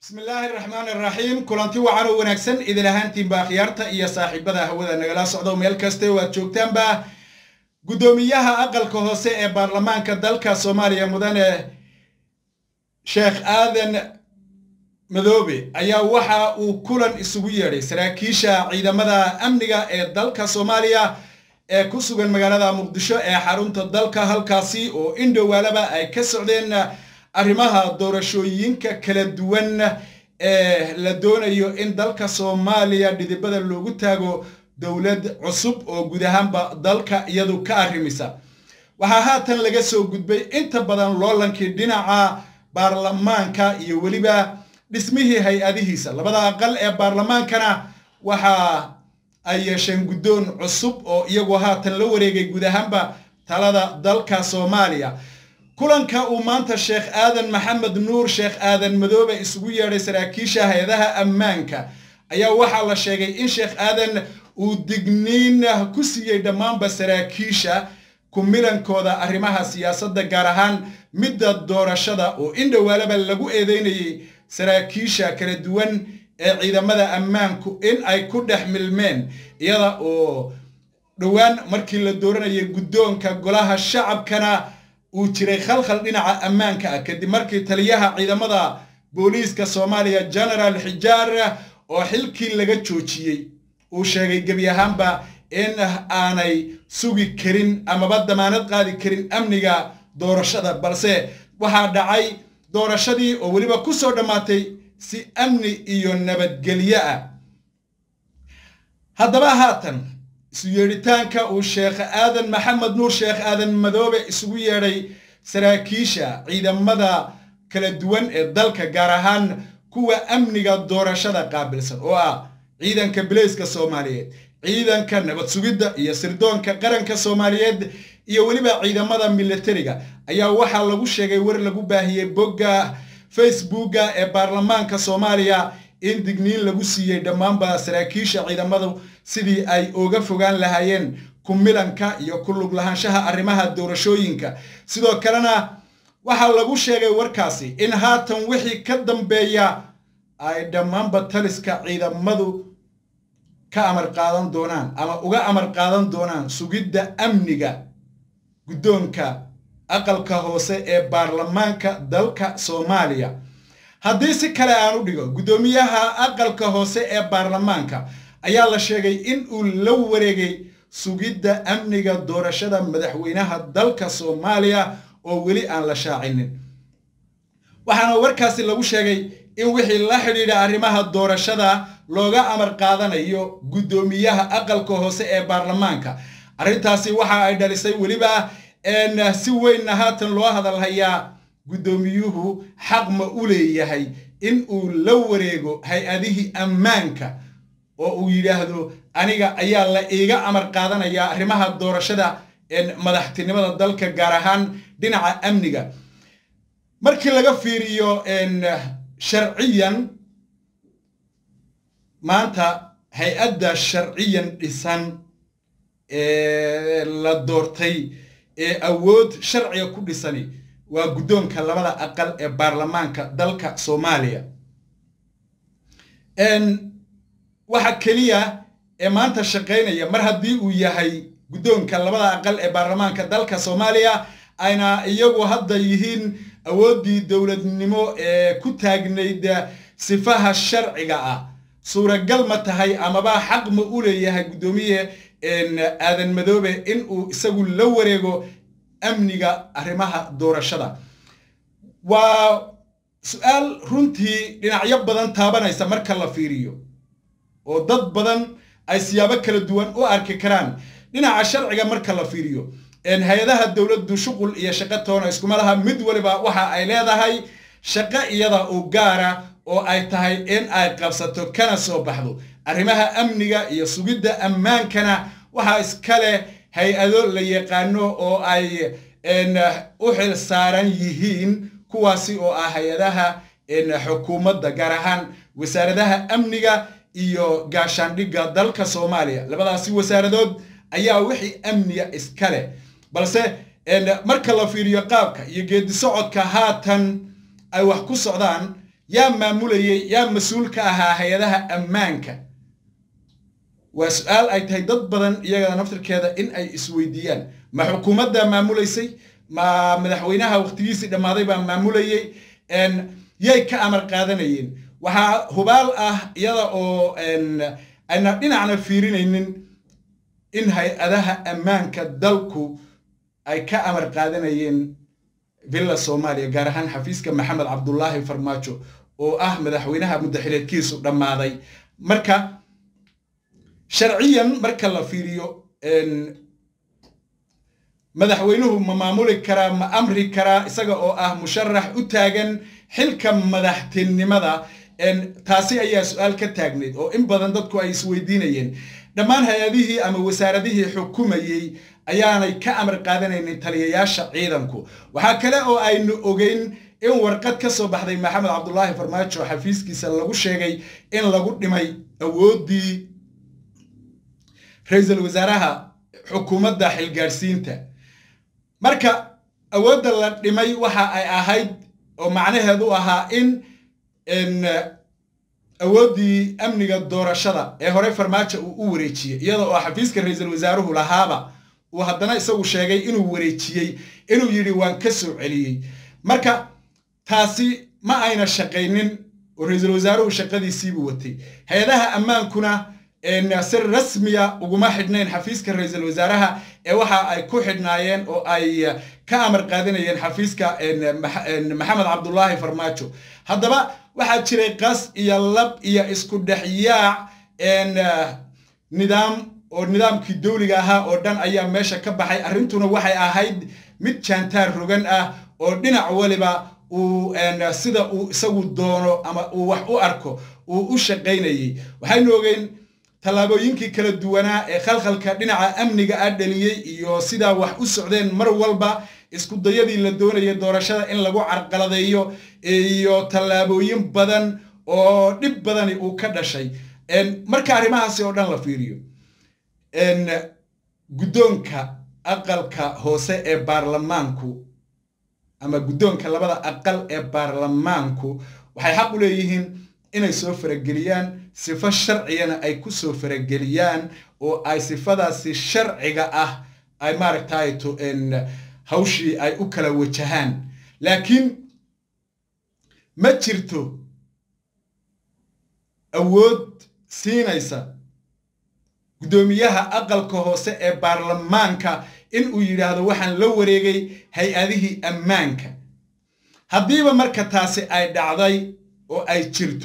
bismillaahi raxmaan iraxiim kulanti wacan oo wanaagsan idin ahaantiinba akhyaarta iyo saaxiibada hawada nagala socdo meel kaste waad joogtaanba guddoomiyaha aqalka hoose ee baarlamaanka dalka soomaaliya mudane sheekh aadan madoobe ayaa waxa uu kulan isugu yeedhay saraakiisha ciidamada amniga ee dalka soomaaliya ee ku sugan magaalada muqdisho ee xarunta dalka halkaasi oo indhowaalaba ay ka socdeen arrimaha doorashooyinka kala duwan ee la doonayo in dalka soomaaliya dhidibada loogu taago dowlad cusub oo guud ahaanba dalka iyadu ka arrimisa waxaa haatan laga soo gudbay inta badan loolankii dhinaca baarlamaanka iyo weliba dhismihii hay-adihiisa labada aqal ee baarlamaankana waxa ay yeesheen guddoon cusub oo iyagu haatan la wareegay guud ahaanba talada dalka soomaaliya kulanka uu maanta sheekh aadan maxamed nuur sheekh aadan madoobe isugu yeedhay saraakiisha hay-adaha ammaanka ayaa waxaa la sheegay in sheekh aadan uu digniin ku siiyey dhammaanba saraakiisha ku milankooda arrimaha siyaasadda gaar ahaan midda doorashada oo in dhowaalaba lagu eedeynayay saraakiisha kala duwan ee ciidamada ammaanku in ay ku dhex milmeen iyada oo dhowaan markii la dooranayay guddoonka golaha shacabkana uu jiray khalkhal dhinaca ammaanka ah kadib markii taliyaha ciidamada booliiska soomaaliya genaraal xijaar oo xilkii laga joojiyey uu sheegay gebi ahaanba in aanay sugi karin amaba damaanad qaadi karin amniga doorashada balse waxaa dhacay doorashadii oo weliba ku soo dhammaatay si amni iyo nabadgelyo ah haddaba haatan isu yeedhitaanka uu sheekh aadan maxamed nuur sheekh aadan madoobe isugu yeedhay saraakiisha ciidamada kala duwan ee dalka gaar ahaan kuwa amniga doorashada qaabilsan oo ah ciidanka bileyska soomaaliyeed ciidanka nabad sugidda iyo sirdoonka qaranka soomaaliyeed iyo weliba ciidamada militariga ayaa waxaa lagu sheegay war lagu baahiyey bogga facebooka ee baarlamaanka soomaaliya in digniin lagu siiyey dhammaanba saraakiisha ciidamadu sidii ay uga fogaan lahaayeen ku milanka iyo ku lug lahaanshaha arrimaha doorashooyinka sidoo kalena waxaa lagu sheegay warkaasi in haatan wixii ka dambeeya ay dhammaanba taliska ciidamadu ka amar qaadan doonaan ama uga amar qaadan doonaan sugidda amniga guddoonka aqalka hoose ee baarlamaanka dalka soomaaliya haddii si kale aan u dhigo guddoomiyaha aqalka hoose ee baarlamaanka ayaa la sheegay in uu la wareegay sugidda amniga doorashada madaxweynaha dalka soomaaliya oo weli aan la shaacinin waxaana warkaasi lagu sheegay in wixii la xidhiidha arrimaha doorashada looga amar qaadanayo guddoomiyaha aqalka hoose ee baarlamaanka arrintaasi waxa ay dhalisay weliba si weynna haatan loo hadalhayaa guddoomiyuhu xaq ma u leeyahay in uu la wareego hay-adihii ammaanka oo uu yidhaahdo aniga ayaa la iiga amar qaadanayaa arrimaha doorashada madaxtinimada dalka gaar ahaan dhinaca amniga markii laga fiiriyo sharciyan maanta hay-adda sharciyan dhisan ee la doortay ee awood sharciga ku dhisani waa guddoonka labada aqal ee baarlamaanka dalka soomaaliya waxa keliya ee maanta shaqaynaya mar haddii uu yahay guddoonka labada aqal ee baarlamaanka dalka soomaaliya ayna iyagu hadda yihiin awooddii dowladnimo ee ku taagnayd sifaha sharciga ah suuragal ma tahay amaba xaq ma u leeyahay guddoomiye aadan madoobe in uu isagu la wareego amniga arrimaha doorashada waa su-aal runtii dhinacyo badan taabanaysa marka la fiiriyo oo dad badan ay siyaabo kala duwan u arki karaan dhinaca sharciga marka la fiiriyo hay-adaha dowladdu shuqul iyo shaqo toona iskuma laha mid waliba waxa ay leedahay shaqo iyada u gaara oo ay tahay in ay qabsato kana soo baxdo arrimaha amniga iyo sugidda ammaankana waxaa iskale hay-ado la yaqaano oo ay u xil saaran yihiin kuwaasi oo ah hay-adaha xukuumadda gaar ahaan wasaaradaha amniga iyo gaashaandhigga dalka soomaaliya labadaasi wasaaradood ayaa wixii amniga iskale balse marka la fiiriyo qaabka iyo geedi socodka haatan ay wax ku socdaan yaa maamulayay yaa mas-uul ka ahaa hay-adaha ammaanka waa su-aal ay tahay dad badan iyagada naftirkeeda in ay isweydiiyaan ma xukuumaddaa maamulaysay ma madaxweynaha waqtigiisii dhammaaday baa maamulayay yay ka amar qaadanayeen waxaa hubaal ah iyada oo ayna dhinacna fiirinaynin in hay-adaha ammaanka dalku ay ka amar qaadanayeen villa soomaaliya gaar ahaan xafiiska maxamed cabdulaahi farmaajo oo ah madaxweynaha muddaxileedkiisu dhammaaday marka sharciyan marka la fiiriyo madaxweynuhu ma maamuli karaa ma amri karaa isaga oo ah musharax u taagan xilka madaxtinimada taasi ayaa su-aal ka taagnayd oo in badan dadku ay isweydiinayeen dhammaan hay-adihii ama wasaaradihii xukumayey ayaanay ka amar qaadanaynin taliyayaasha ciidanku waxaa kale oo aynu ogeyn in warqad ka soo baxday maxamed cabdulaahi farmaajo xafiiskiisa lagu sheegay in lagu dhimay awooddii ra-iisul wasaaraha xukuumadda xilgaadhsiinta marka awoodda la dhimay waxa ay ahayd oo macnaheedu ahaa in awooddii amniga doorashada ee horey farmaajo uu u wareejiyey iyada oo xafiiska ra-iisul wasaaruhu lahaaba uu haddana isagu sheegay inuu wareejiyey inuu yidhi waan ka soo celiyey marka taasi ma ayna shaqaynin oo ra-iisul wasaaruhu shaqadiisiibuu watay hay-adaha ammaankuna si rasmiya uguma xidhnayn xafiiska ra-iisul wasaaraha ee waxa ay ku xidhnaayeen oo ay ka amar qaadanayeen xafiiska maxamed cabdulaahi farmaajo haddaba waxaa jiray qas iyo lab iyo isku dhexyaac nidaam oo nidaamkii dawliga ahaa oo dhan ayaa meesha ka baxay arrintuna waxay ahayd mid jaantaar rogan ah oo dhinac waliba uu sida uu isagu doono ama uu wax u arko uu u shaqaynayey waxaynu ogeyn tallaabooyinkii kala duwanaa ee khalkhalka dhinaca amniga ah dhaliyey iyo sidaa wax u socdeen mar walba isku dayadii la doonayay doorashada in lagu carqaladeeyo iyo tallaabooyin badan oo dhib badani uu ka dhashay marka arrimahaasi oo dhan la fiiriyo guddoonka aqalka hoose ee baarlamaanku ama guddoonka labada aqal ee baarlamaanku waxay xaq u leeyihiin inay soo farageliyaan sifo sharcigana ay ku soo farageliyaan oo ay sifadaasi sharciga ah ay maaragtayto hawshii ay u kala wajahaan laakiin ma jirto awood siinaysa guddoomiyaha aqalka hoose ee baarlamaanka in uu yidhaahdo waxaan la wareegay hay-adihii ammaanka haddiiba marka taasi ay dhacday oo ay jirto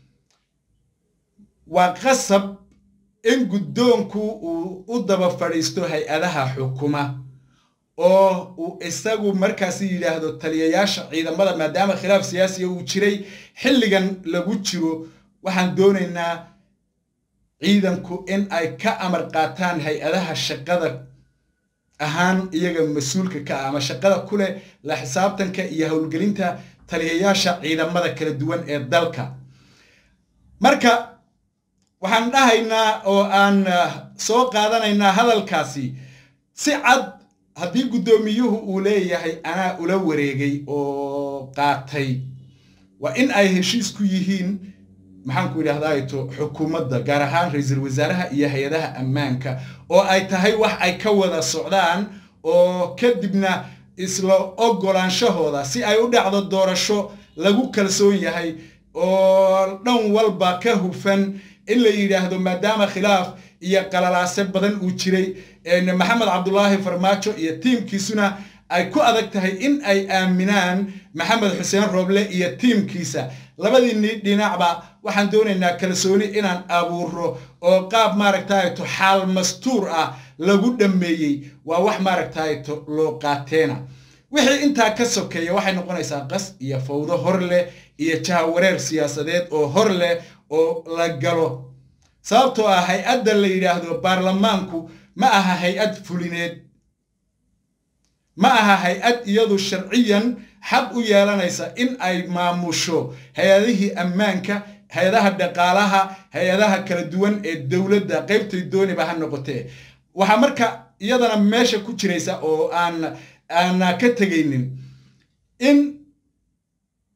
waa qasab in guddoonku uu u daba fadhiisto hay-adaha xukuma oo uu isagu markaasi yidhaahdo taliyayaasha ciidamada maadaama khilaaf siyaasiya uu jiray xilligan lagu jiro waxaan doonaynaa ciidanku in ay ka amar qaataan hay-adaha shaqada ahaan iyaga mas-uulka ka ah ama shaqada ku leh la xisaabtanka iyo howlgelinta taliyayaasha ciidamada kala duwan ee dalka marka waxaan dhahaynaa oo aan soo qaadanaynaa hadalkaasi si cad haddii guddoomiyuhu uu leeyahay anaa ula wareegay oo qaatay waa in ay heshiis ku yihiin maxaanku idhahdaato xukuumadda gaar ahaan ra-iisul wasaaraha iyo hay-adaha ammaanka oo ay tahay wax ay ka wada socdaan oo kadibna isla ogolaanshahooda si ay u dhacdo doorasho lagu kalsoon yahay oo dhan walba ka hufan in la yidhaahdo maadaama khilaaf iyo qalalaase badan uu jiray maxamed cabdulaahi farmaajo iyo tiimkiisuna ay ku adag tahay in ay aaminaan maxamed xuseen rooble iyo tiimkiisa labadii dhinacba waxaan doonaynaa kalsooni inaan abuuro oo qaab maaragtayto xaal mastuur ah lagu dhammeeyey waa wax maaragtayto loo qaateena wixii intaa ka sokeeya waxay noqonaysaa qas iyo fawdo hor leh iyo jahawareer siyaasadeed oo hor leh oo la galo sababtoo ah hay-adda la yidhaahdo baarlamaanku ma aha hay-ad fulineed ma aha hay-ad iyadu sharciyan xaq u yeelanaysa in ay maamusho hay-adihii ammaanka hay-adaha dhaqaalaha hay-adaha kala duwan ee dowladda qaybtay dooniba ha noqotee waxaa marka iyadana meesha ku jiraysa oo aan aana ka tegaynin in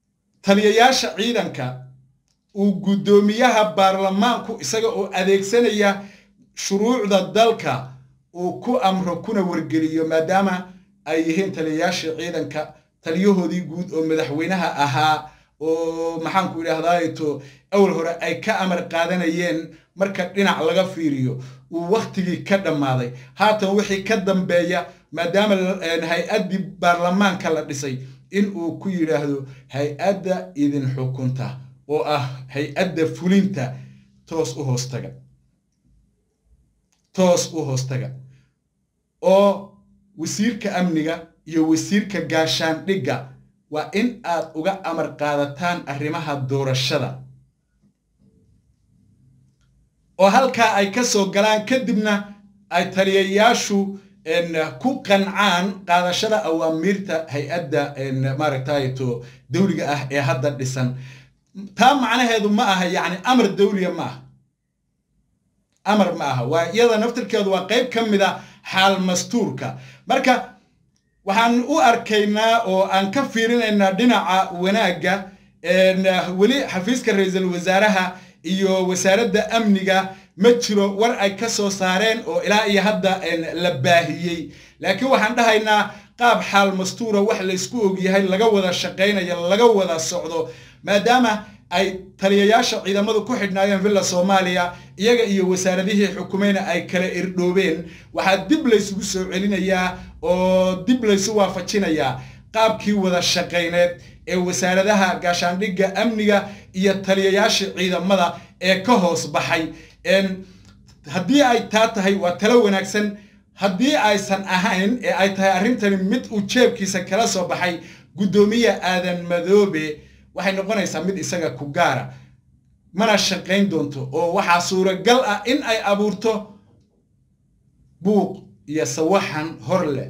taliyayaasha ciidanka uu guddoomiyaha baarlamaanku isaga oo adeegsanaya shuruucda dalka uu ku amro kuna wargeliyo maadaama ay yihiin taliyayaashii ciidanka taliyahoodii guud oo madaxweynaha ahaa oo maxaanku idhaahdaato awal hore ay ka amar qaadanayeen marka dhinac laga fiiriyo uu wakhtigii ka dhammaaday haatan wixii ka dambeeya maadaama hay-addii baarlamaanka la dhisay in uu ku yidhaahdo hay-adda idin xukunta oo ah hay-adda fulinta toos u hoostaga toos u hoostaga oo wasiirka amniga iyo wasiirka gaashaandhigga waa in aad uga amar qaadataan arrimaha doorashada oo halkaa ay ka soo galaan kadibna ay taliyayaashu ku qancaan qaadashada awaamiirta hay-adda maaragtayto dawliga ah ee hadda dhisan taa macnaheedu ma aha yacni amar dawliya ma aha amar ma aha waa iyada naftirkeedu waa qayb ka mid a xaal mastuurka marka waxaan u arkaynaa oo aan ka fiirinaynaa dhinaca wanaagga weli xafiiska ra-iisul wasaaraha iyo wasaaradda amniga ma jiro war ay ka soo saareen oo ilaa iyo hadda la baahiyey laakiin waxaan dhahaynaa qaab xaal mastuura wax laysku ogyahay laga wada shaqaynayo laga wada socdo maadaama ay taliyayaasha ciidamadu ku xidhnaayeen villa soomaaliya iyaga iyo wasaaradihii xukumayna ay kala irdhoobeen waxaa dib laysugu soo celinayaa oo dib laysu waafajinayaa qaabkii wada shaqayneed ee wasaaradaha gaashaandhigga amniga iyo taliyayaasha ciidamada ee ka hoos baxay haddii ay taa tahay waa talo wanaagsan haddii aysan ahayn ee ay tahay arrintani mid uu jeebkiisa kala soo baxay guddoomiye aadan madoobe waxay noqonaysaa mid isaga ku gaara mana shaqayn doonto oo waxaa suuragal ah in ay abuurto buuq iyo sawaxan hor leh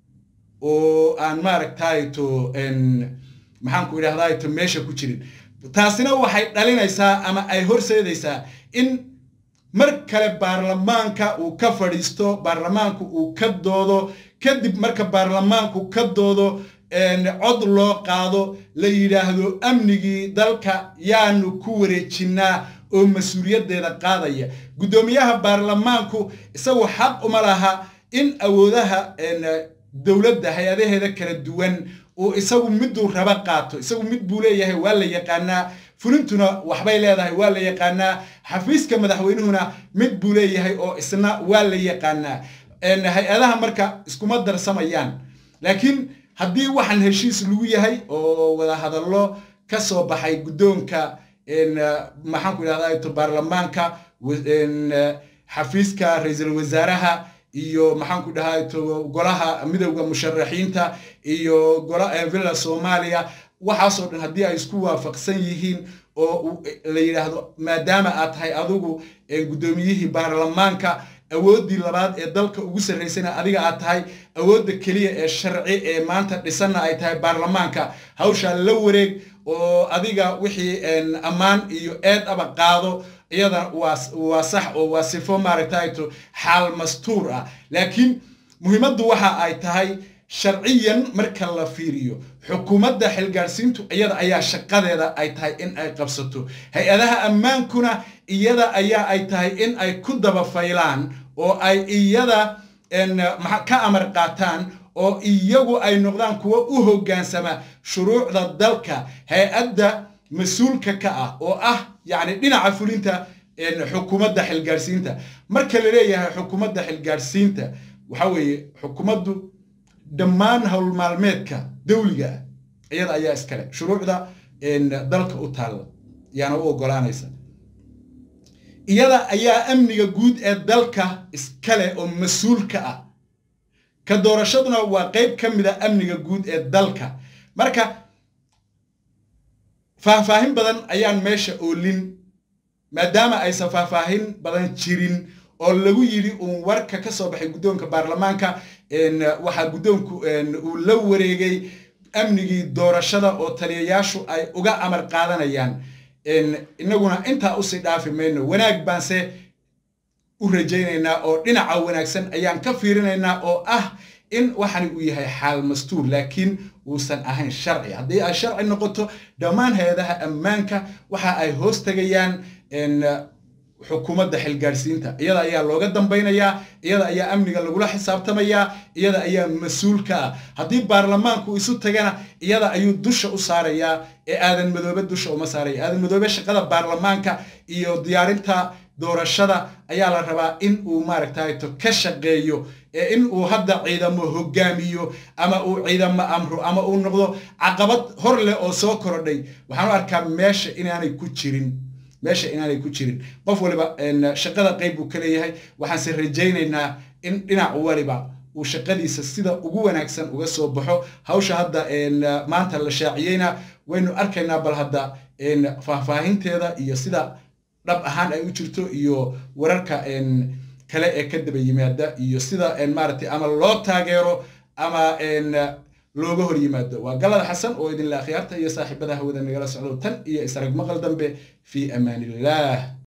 oo aan maaragtayto maxaanku idhahdayto meesha ku jirin taasina waxay dhalinaysaa ama ay horseedaysaa in mar kale baarlamaanka uu ka fadhiisto baarlamaanku uu ka doodo kadib marka baarlamaanku ka doodo cod loo qaado la yidhaahdo amnigii dalka yaanu ku wareejinnaa oo mas-uuliyaddeeda qaadaya guddoomiyaha baarlamaanku isagu xaq uma laha in awoodaha dowladda hay-adaheeda kala duwan uu isagu miduu raba qaato isagu mid buu leeyahay waa la yaqaanaa fulintuna waxbay leedahay waa la yaqaanaa xafiiska madaxweynuhuna mid buu leeyahay oo isna waa la yaqaanaa hay-adaha marka iskuma darsamayaan laakiin haddii waxaan heshiis lagu yahay oo wada hadallo ka soo baxay guddoonka maxaanku idhahda baarlamaanka xafiiska ra-iisul wasaaraha iyo maxaanku dhahay golaha midowda musharaxiinta iyo villa soomaaliya waxaasoo dhan haddii ay isku waafaqsan yihiin oo la yidhaahdo maadaama aad tahay adigu guddoomiyihii baarlamaanka awooddii labaad ee dalka ugu sarraysana adiga aad tahay awoodda keliya ee sharci ee maanta dhisanna ay tahay baarlamaanka hawshaa la wareeg oo adiga wixii ammaan iyo eed aba qaado iyada waa sax oo waa sifo maaragtayto xaal mastuur ah laakiin muhiimaddu waxa ay tahay sharciyan marka la fiiriyo xukuumadda xilgaadhsiintu iyada ayaa shaqadeeda ay tahay in ay qabsato hay-adaha ammaankuna iyada ayaa ay tahay in ay ku daba faylaan oo ay iyada ka amar qaataan oo iyagu ay noqdaan kuwo u hoggaansama shuruucda dalka hay-adda mas-uulka ka ah oo ah yacni dhinaca fulinta xukuumadda xilgaadhsiinta marka la leeyahay xukuumadda xilgaadhsiinta waxa weeye xukuumaddu dhammaan howlmaalmeedka dawliga ah iyada ayaa iskale shuruucda dalka u taalla yaana u oggolaanaysa iyada ayaa amniga guud ee dalka iskale oo mas-uulka ah ka doorashaduna waa qayb ka mid a amniga guud ee dalka marka faahfaahin badan ayaan meesha oolin maadaama aysan faahfaahin badan jirin oo lagu yidhi uun warka ka soo baxay guddoonka baarlamaanka waxaa guddoonku uu la wareegay amnigii doorashada oo taliyayaashu ay uga amar qaadanayaan innaguna intaa usii dhaafi mayno wanaag baanse u rajaynaynaa oo dhinaca wanaagsan ayaan ka fiirinaynaa oo ah in waxani uu yahay xaal mastuur laakiin uusan ahayn sharci haddii ay sharci noqoto dhammaan hay-adaha ammaanka waxa ay hoos tegayaan xukuumadda xilgaadhsiinta iyada ayaa looga dambaynayaa iyada ayaa amniga lagula xisaabtamayaa iyada ayaa mas-uulka ah haddii baarlamaanku isu tagana iyada ayuu dusha u saarayaa ee aadan madoobe dusha uma saaraya aadan madoobe shaqada baarlamaanka iyo diyaarinta doorashada ayaa la rabaa in uu maaragtayto ka shaqeeyo ee in uu hadda ciidamo hogaamiyo ama uu ciidamo amro ama uu noqdo caqabad hor leh oo soo korodhay waxaan u arkaa meesha inaanay ku jirin meesha inaanay ku jirin qof waliba shaqada qayb buu ka leeyahay waxaanse rajaynaynaa in dhinac waliba uu shaqadiisa sida ugu wanaagsan uga soo baxo hawsha hadda maanta la shaaciyeyna waynu arkaynaa bal hadda faahfaahinteeda iyo sida dhab ahaan ay u jirto iyo wararka kale ee ka daba yimaada iyo sida maaragtay ama loo taageero ama looga hor yimaado waa galada xasan oo idinla akhyaarta iyo saaxiibada hawada nagala socdo tan iyo israg maqal dambe fii amaan illah